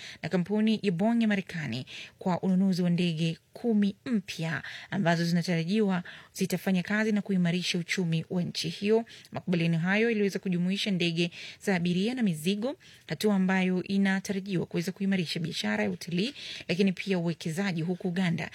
na kampuni ya Boeing ya Marekani kwa ununuzi wa ndege kumi mpya ambazo zinatarajiwa zitafanya kazi na kuimarisha uchumi wa nchi hiyo. Makubaliano hayo iliweza kujumuisha ndege za abiria na mizigo, hatua ambayo inatarajiwa kuweza kuimarisha biashara ya utalii, lakini pia uwekezaji, huku Uganda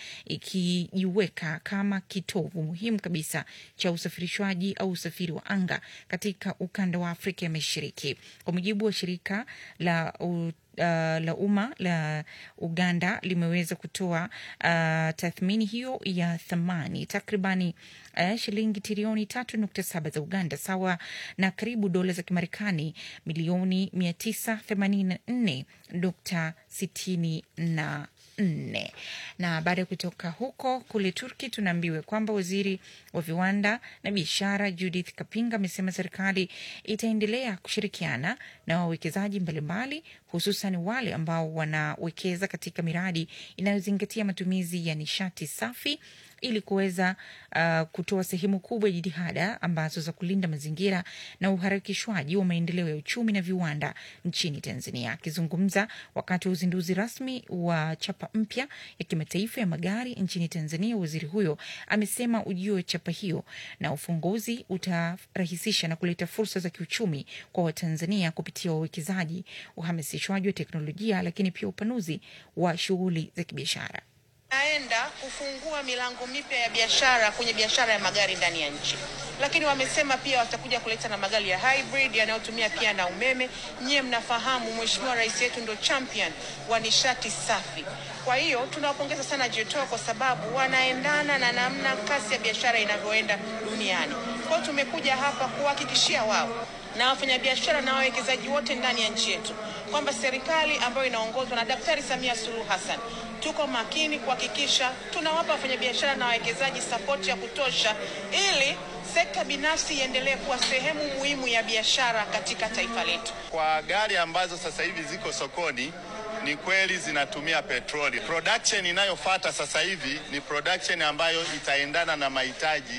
ikijiweka kama kitovu muhimu kabisa cha usafirishwaji au usafiri wa anga katika ukanda wa Afrika ya Mashariki, kwa mujibu wa shirika la u, Uh, la umma la Uganda limeweza kutoa uh, tathmini hiyo ya thamani takribani uh, shilingi trilioni tatu nukta saba za Uganda sawa na karibu dola za Kimarekani milioni mia tisa themanini na nne nukta sitini na nne. Na baada ya kutoka huko kule Turki, tunaambiwa kwamba waziri wa viwanda na biashara Judith Kapinga amesema serikali itaendelea kushirikiana na wawekezaji mbalimbali, hususan wale ambao wanawekeza katika miradi inayozingatia matumizi ya nishati safi ili kuweza uh, kutoa sehemu kubwa ya jitihada ambazo za kulinda mazingira na uharakishwaji wa maendeleo ya uchumi na viwanda nchini Tanzania. Akizungumza wakati wa uzinduzi rasmi wa chapa mpya ya kimataifa ya magari nchini Tanzania, waziri huyo amesema ujio wa chapa hiyo na ufunguzi utarahisisha na kuleta fursa za kiuchumi kwa Watanzania kupitia wawekezaji, uhamasishwaji wa teknolojia, lakini pia upanuzi wa shughuli za kibiashara naenda kufungua milango mipya ya biashara kwenye biashara ya magari ndani ya nchi, lakini wamesema pia watakuja kuleta na magari ya hybrid yanayotumia pia na umeme. Nyie mnafahamu Mheshimiwa Rais yetu ndo champion wa nishati safi. Kwa hiyo tunawapongeza sana Jetoa kwa sababu wanaendana na namna kasi ya biashara inavyoenda duniani. Kwa hiyo tumekuja hapa kuhakikishia wao na wafanyabiashara na wawekezaji wote ndani ya nchi yetu kwamba serikali ambayo inaongozwa na Daktari Samia Suluhu Hassan tuko makini kuhakikisha tunawapa wafanyabiashara na wawekezaji sapoti ya kutosha ili sekta binafsi iendelee kuwa sehemu muhimu ya biashara katika taifa letu. Kwa gari ambazo sasa hivi ziko sokoni ni kweli zinatumia petroli. Production inayofuata sasa hivi ni production ambayo itaendana na mahitaji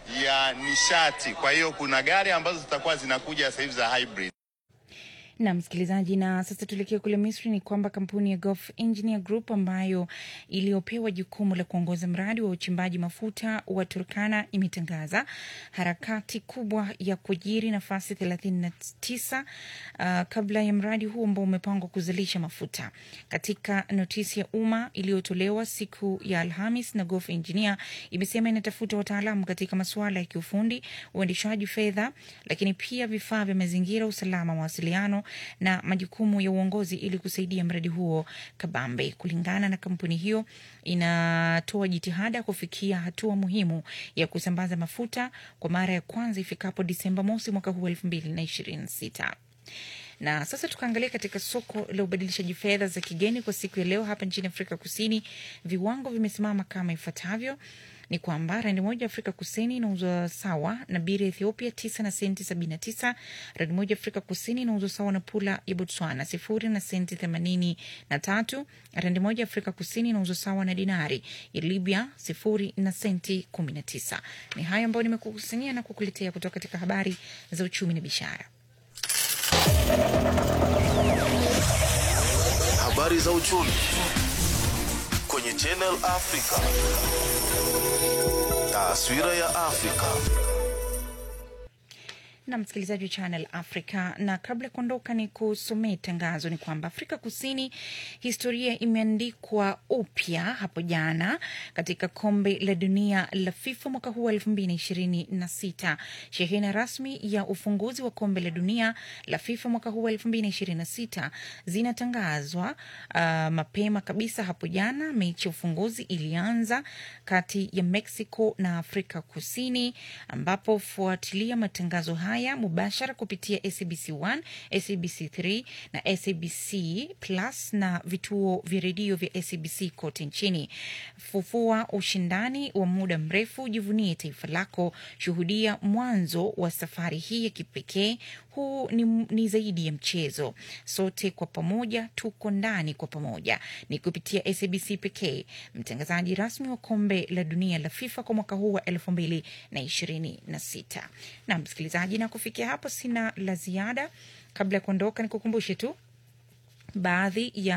ya nishati. Kwa hiyo kuna gari ambazo zitakuwa zinakuja sasa hivi za hybrid. na msikilizaji, na sasa tuelekee kule Misri. Ni kwamba kampuni ya Gulf Engineer Group ambayo iliyopewa jukumu la kuongoza mradi wa uchimbaji mafuta wa Turkana imetangaza harakati kubwa ya kuajiri nafasi 39 uh, kabla ya mradi huu ambao umepangwa kuzalisha mafuta. Katika notisi ya umma iliyotolewa siku ya Alhamis na Gulf Engineer imesema inatafuta wataalamu katika masuala ya kiufundi, uendeshaji fedha, lakini pia vifaa vya mazingira, usalama, mawasiliano na majukumu ya uongozi ili kusaidia mradi huo kabambe. Kulingana na kampuni hiyo, inatoa jitihada kufikia hatua muhimu ya kusambaza mafuta kwa mara ya kwanza ifikapo Disemba mosi mwaka huu elfu mbili na ishirini na sita na sasa tukaangalia katika soko la ubadilishaji fedha za kigeni kwa siku ya leo hapa nchini Afrika Kusini, viwango vimesimama kama ifuatavyo ni kwamba randi moja Afrika Kusini inauzwa sawa na biri ya Ethiopia tisa na senti sabini na tisa. Randi moja Afrika Kusini inauzwa sawa na pula ya Botswana sifuri na senti themanini na tatu. Randi moja Afrika Kusini inauzwa sawa na dinari ya Libya sifuri na senti kumi na tisa. Ni hayo ambayo nimekukusanyia na kukuletea kutoka katika habari za uchumi na biashara. Habari za uchumi kwenye Channel Africa. Taswira ya Afrika. na msikilizaji wa Channel Africa, na kabla ya kuondoka ni kusomee tangazo. Ni kwamba Afrika Kusini historia imeandikwa upya hapo jana katika kombe la dunia la FIFA mwaka huu wa elfu mbili na ishirini na sita. Shehena rasmi ya ufunguzi wa kombe la dunia la FIFA mwaka huu wa elfu mbili na ishirini na sita zinatangazwa uh, mapema kabisa hapo jana. Mechi ya ufunguzi ilianza kati ya Mexico na Afrika Kusini, ambapo fuatilia matangazo haya mubashara kupitia SABC 1, SABC 3 na SABC Plus na vituo vya redio vya SABC kote nchini. Fufua ushindani wa muda mrefu, jivunie taifa lako, shuhudia mwanzo wa safari hii ya kipekee. Huu ni, ni zaidi ya mchezo, sote kwa pamoja tuko ndani kwa pamoja. Ni kupitia SABC pekee, mtangazaji rasmi wa kombe la dunia la FIFA kwa mwaka huu wa elfu mbili na ishirini na sita. Na msikilizaji, na kufikia hapo sina la ziada. Kabla ya kuondoka, nikukumbushe tu baadhi ya